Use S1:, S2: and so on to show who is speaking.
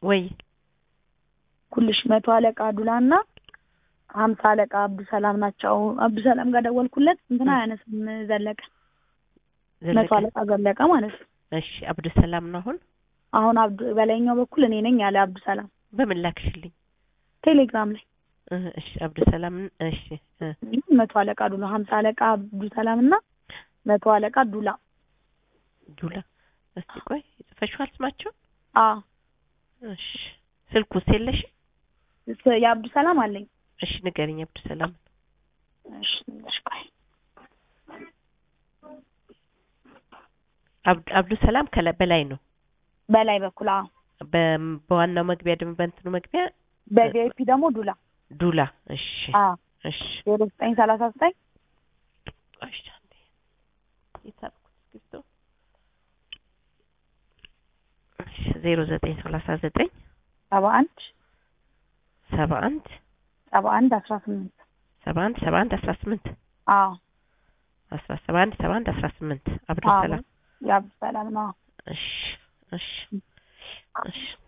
S1: ወይ
S2: ኩልሽ መቶ አለቃ ዱላና ሀምሳ አለቃ አብዱ ሰላም ናቸው። አብዱ ሰላም ጋር ደወልኩለት እንትና አያነስም ዘለቀ መቶ
S1: ዘለቀ
S2: አለቃ ዘለቀ ማለት ነው።
S1: እሺ አብዱ ሰላም ነው አሁን
S2: አሁን አብዱ በላይኛው በኩል እኔ ነኝ ያለ አብዱ ሰላም
S1: በምን ላክሽልኝ
S2: ቴሌግራም ላይ
S1: እ እሺ አብዱ ሰላም እሺ እ
S2: መቶ አለቃ ዱላ ሀምሳ አለቃ አብዱ ሰላም እና መቶ አለቃ ዱላ
S1: ዱላ እስቲ ቆይ ጽፈሽዋል ስማቸው
S2: አ
S1: እሺ ስልኩስ የለሽ
S2: ስ- የአብዱ ሰላም አለኝ።
S1: እሺ ንገሪኝ አብዱ ሰላም
S2: እሺ እሺ ቆይ
S1: አብዱ አብዱ ሰላም ከላይ በላይ ነው
S2: በላይ በኩል አዎ
S1: በ- በዋናው መግቢያ ደግሞ በእንትኑ መግቢያ
S2: በቪአይፒ ደግሞ ዱላ
S1: ዱላ እሺ
S2: አ
S1: እሺ
S2: ዜሮ ዘጠኝ ሰላሳ ዘጠኝ
S1: እሺ አንዴ የታልኩት እስክሪብቶ እሺ ዜሮ ዘጠኝ ሰላሳ ዘጠኝ
S2: ሰባ አንድ
S1: ሰባ አንድ
S2: ሰባ አንድ አስራ ስምንት
S1: ሰባ አንድ ሰባ አንድ አስራ ስምንት
S2: አዎ
S1: አስራ ሰባ አንድ ሰባ አንድ አስራ ስምንት አብዱ
S2: አዎ
S1: ሰላም
S2: የአብዱ ሰላም ነው።
S1: እሺ እሺ እሺ